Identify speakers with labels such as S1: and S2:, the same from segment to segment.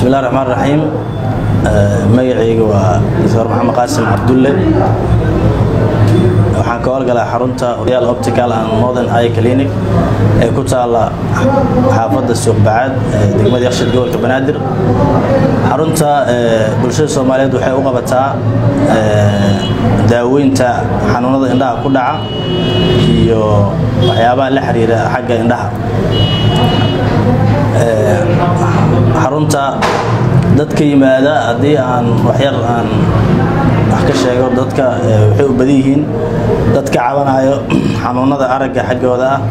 S1: bismillahi raxmaan raxiim magacayga waa doctor maxamed qaasim cabdulle waxaan ka howlgalaa xarunta royal optical and modern eye clinic ee ku taala xaafadda suuqbacaad ee degmada yakshiid gobolka banaadir xarunta bulshada soomaaliyeed waxay u qabataa daaweynta xanuunada indhaha ku dhaca iyo waxyaabaha la xiriira xagga indhaha xarunta dadka yimaada haddii aan waxyar aan wax ka sheego dadka waxay u badan yihiin dad ka cabanayo xanuunada aragga xaggooda ah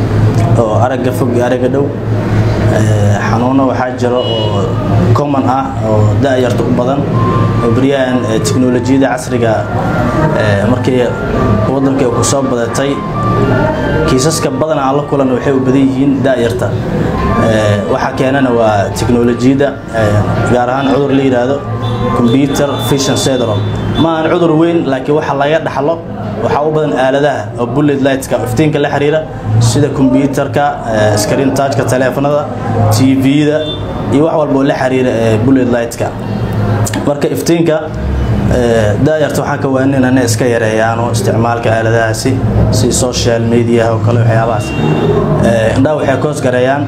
S1: oo aragga fog iyo aragga dhow xanuuno waxaa jiro oo common ah oo da-yarta u badan oo beryahan teknolojiyadda casriga markii waddanka ku soo badatay kiisaska badan aan la kulan waxay u badan yihiin da-yarta waxaa keenana waa teknolojiyadda gaar ahaan cudur la yidhaahdo computer vision syndrome ma aan cudur weyn laakiin waxa laga dhaxlo waxaa u badan aaladaha oo bullet lightka iftiinka la xiriira sida combyutarka screen touchka taleefanada tv-da iyo wax walba oo la xiriira bullet lightka marka iftiinka daayarta waxaan ka waanin inay iska yareeyaano isticmaalka aaladahaasi si social mediaha oo kale waxyaabahaas indhaha waxay koos gareeyaan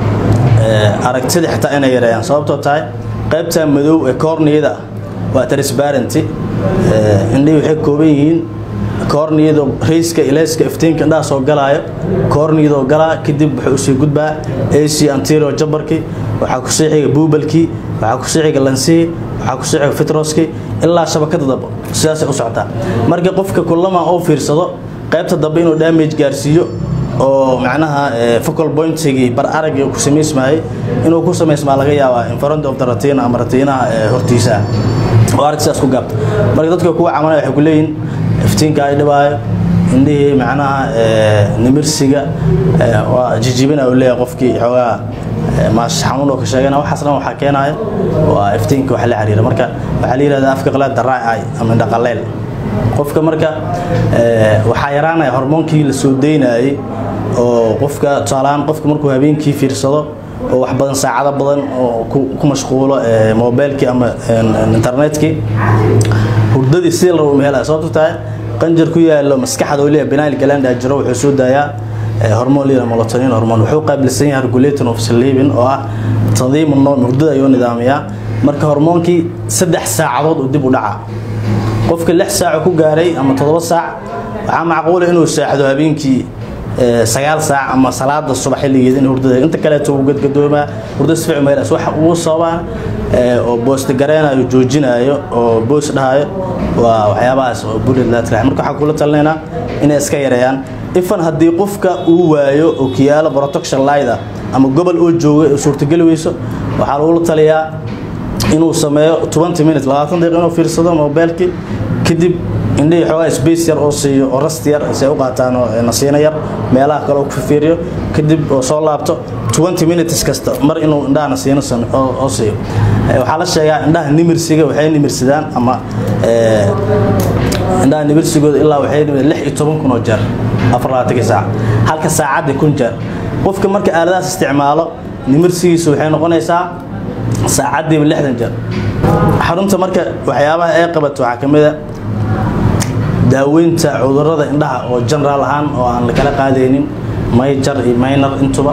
S1: aragtida xitaa inay yareeyaan sababtoo tahay qaybta madow ee corniyada waa transparenty indhihii waxay kooban yihiin koorniyadoo rayska ilayska iftiinka indhaha soo galaayo koorniyadoo galaa kadib wuxuu usii gudbaa ac anterior jabarkii waxaa ku sii xiga buubalkii waxaa ku sii xiga lansihii waxaa ku sii xiga fitroskii ilaa shabakada dambe sidaasay u socotaa marka qofka kullama oo fiirsado qaybta dambe inuu damage gaarsiiyo oo macnaha focal pointigii bar aragii ku samaysmayay inuu ku samaysmaa laga yaabaa in front of the retina ama ratiinaha hortiisaa oo arag sidaas ku gaabta marka dadka kuwa camalaya waxay ku leeyihin iftiinka ay dhibaayo indhihii macnaha nimirsiga waa jijibina uu leeyahay qofkii xoogaa maash xanuun oo ka sheegana waxaas dhan waxaa keenaya waa iftiinka wax la xiriira marka waxaa la yidhahdaa afka qalaad daraa ay ama indhaqaleyl qofka marka waxaa yaraanaya hormoonkii la soo daynayay oo qofka tusaalahaan qofka markuu habeenkii fiirsado oo wax badan saacado badan oo ku mashquulo mobilkii ama internetkii hurdadii si la rabo helaya sababto tahay qanjar ku yaalo maskaxda oo leeyahay benile gland jiro wuxuu soo daayaa hormoon leeyahay melatonin hormoon wuxuu qaabilsan yahay regulating of sleeping oo ah tandiimu noom hurdada ayuu nidaamiyaa marka hormoonkii saddex saacadood uu dib u dhaca qofka lix saac ku gaaray ama toddoba saac waxaa macquula inuu saaxdo habeenkii sagaal saac ama salaada subax xilligeeda in hurdada inta kaleeto uu gadgadoomaa hurdo sific maylas waxa ugu sababaan oo boosta gareenayo joojinayo oo boos dhahayo waa waxyaabahaas oo bullet latrax marka waxaan kula talinaynaa inay iska yareeyaan ifan haddii qofka uu waayo okiyaalo protection lighta ama gobol oo jooga oo suurtageli weyso waxaa lagula taliyaa inuu sameeyo 20 minutes 20 daqiiqo inuu fiirsado mobilkii kadib indhihii xoogaa space yar oo siiyo oo rast yar si ay u qaataan oo nasiino yar meelaha kale oo ku fiiriyo kadib oo soo laabto 20 minutes kasta mar inuu indhaha nasiino oo siiyo waxaa la sheegaa indhaha nimirsiga waxay nimirsadaan ama indhaha nimirsigooda ilaa waxay nimid lix iyo toban kun oo jeer afar labaatankii saac halka saacaddii kun jeer qofka marka aaladahaas isticmaalo nimirsigiisu waxay noqonaysaa saacaddiiba lixdan jeer xarunta marka waxyaabaha ay qabato waxaa ka mid a daaweynta cudurrada indhaha oo general ahaan oo aan lakala qaadaynin mayjar iyo minor intuba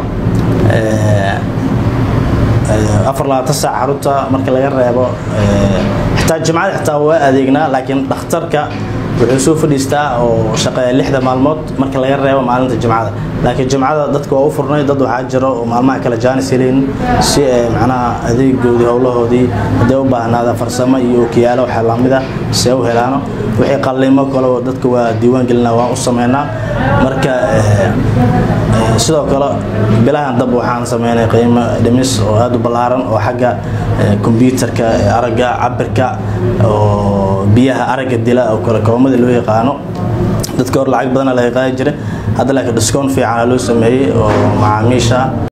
S1: afar labaatan saac xarunta marka laga reebo xitaa jimcada xitaa waa adeegnaa laakiin dhakhtarka wuxuu soo fadhiistaa oo shaqeeya lixda maalmood marka laga reebo maalinta jimcada laakiin jimcada dadka waa u furnay dad waxaa jiro oo maalmaha kale jaanis helayn si ay macnaha adeegoodii howlahoodii hadday u baahnaada farsamo iyo okiyaalo waxaa lamid ah si ay u helaano wixii qalliimo kale oo dadka waa diiwaan gelinaa waan u sameynaa marka sidoo kale bilahan dab waxaan sameynay qiimo dhimis oo aada u ballaaran oo xagga kombyuutarka aragga cabirka oo biyaha aragga dila oo kale koomada loo yaqaano dadka hor lacag badana laga qaadi jiray hadda laakiin discount fiicana loo sameeyey oo macaamiisha